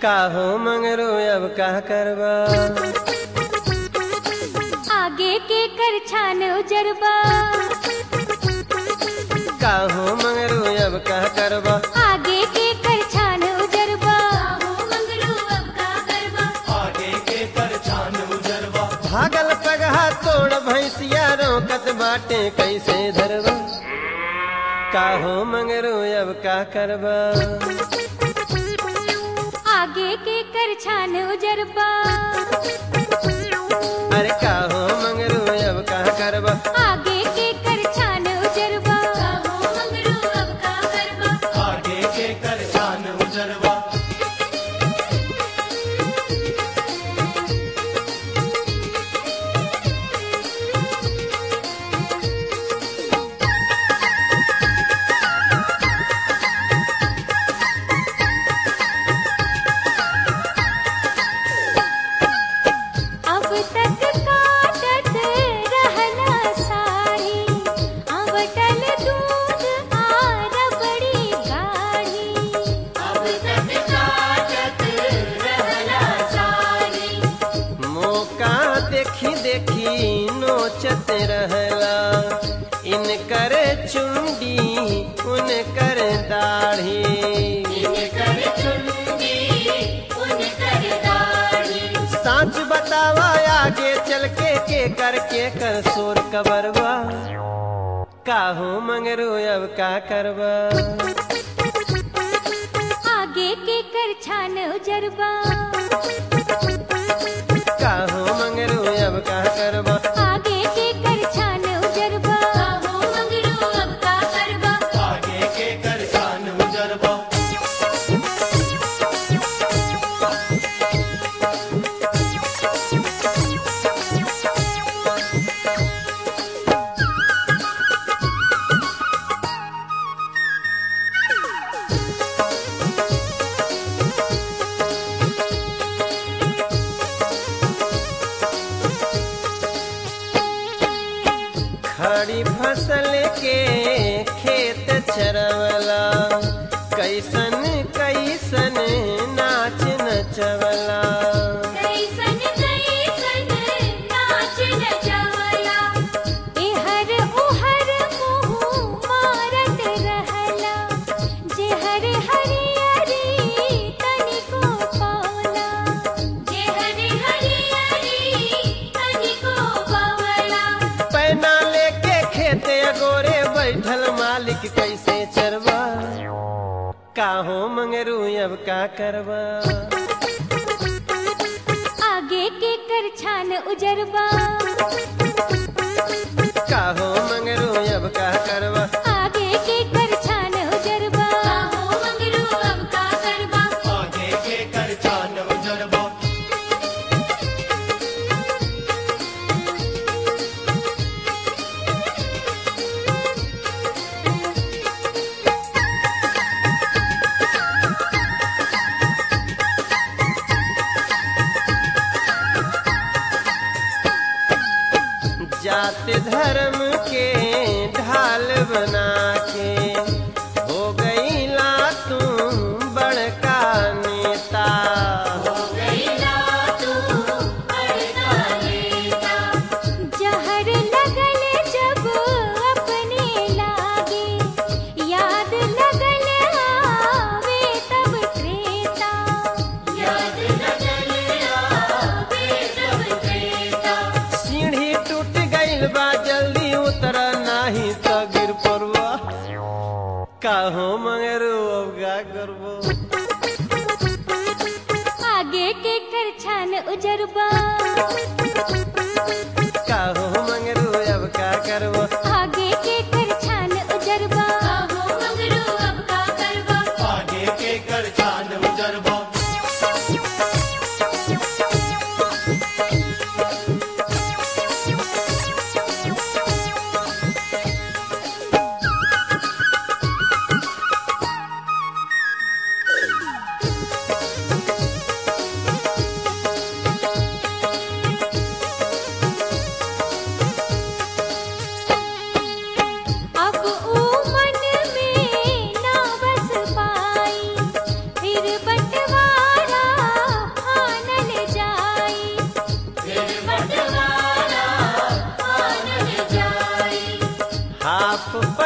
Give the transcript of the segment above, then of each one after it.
काहो मंगरू अब का करबा आगे के कर छान उजरबा काहो मंगरू अब का करबा आगे के कर छान उजरबा भागल पगहा तोड़ भैंसिया रोकत बाटे कैसे धरबा काहो मंगरू अब का करबा आगे के कर छान उजरबा अरे काहो मंगरू अब का करबा आगे के कर छान उजरबा आगे के कर छान उजरवा अब तक काटत रहला साड़ी अवटल दूध आर बड़ी गाढ़ी अब तक काटत रहला साड़ी मौका देखी देखी नोचत रहला इनकर चुंडी उनकर दाढ़ी इनकर चुंडी उनकर दाढ़ी साच बतावा आगे चल के के कर के कर सोर कबरवा काहो मंगरू अब का करबा आगे के कर छान उजरबा काहो मंगरू अब का करबा आगे के कर छान उजरबा मंगरू अब का करबा आगे के कर छान उजरवा खड़ी फसल के खेत चरवला कैसन कैसन नाच नचवला कैसन कैसन नाच नचवला एहर ओहर मुँह मारत रहला जेहर हरियरी तनिको पावला जेहर हरियरी तनिको पावला पैना लेके खेते गोरे बैठल मालिक कैसे चरवा काहो मंगरू अब का करबा आगे के कर छान उजरबा काहो मंगरू अब का करबा आगे के कर छान उजरबा मंगरू अब का करबा आगे के कर छान उजरवा जात धर्म के ढाल बना के हो गई ला तू बड़का नेता जहर लगल जब अपने लागे याद लगल आवे तब त्रेता याद लगल आवे तब त्रेता सीढ़ी टूट गईल बा जल्दी उतर नाही तो गिर पड़वा काहो मंगरू अब का करबो आगे के कर छान उजरबा काहो मंगरू अब का करबो आगे के कर छान उजरबा मंगरू अब का करबा आगे के कर छान उजरवा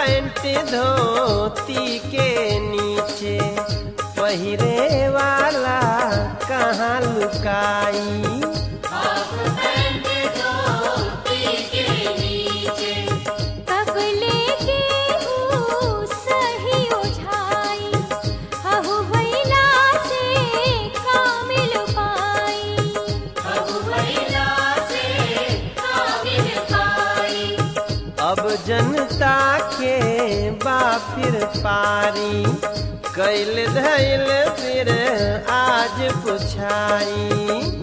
पैंट धोती के नीचे पहिरे वाला कहाँ लुकाई कब लेके हूँ सही ओझाई हहु भैला से कामिल पाई अब जनता के बाफिर पारी कैल धैल फिर आज पुछाई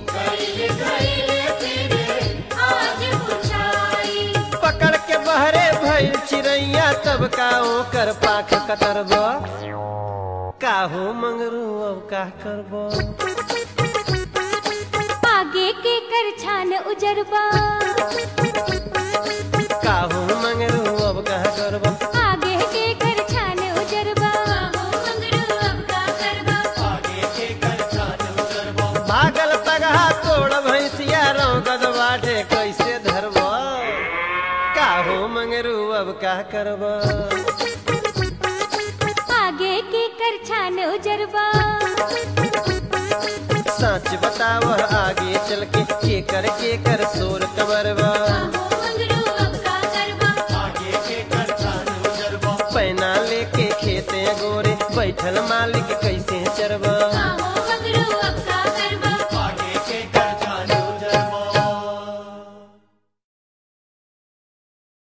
पकड़ के बहरे भइल चिड़ैया तब का ओकर पाख कतरब काहो मंगरू अब का करब आगे के कर छान उजरबा काहो मंगरू अब का करब आगे के कर छान उजरबा आगे के कर छान उजरबो भागल पगहा तोड़ भैंसिया रौगद बाटे कैसे धरब काहो मंगरू अब का करब आगे के कर छान उजरबा सच बताव आगे चल के के कर के कर सोर कबरबा आगे के कर छान उजरबो पैना लेके खेते गोरे बैठल मालिक कैसे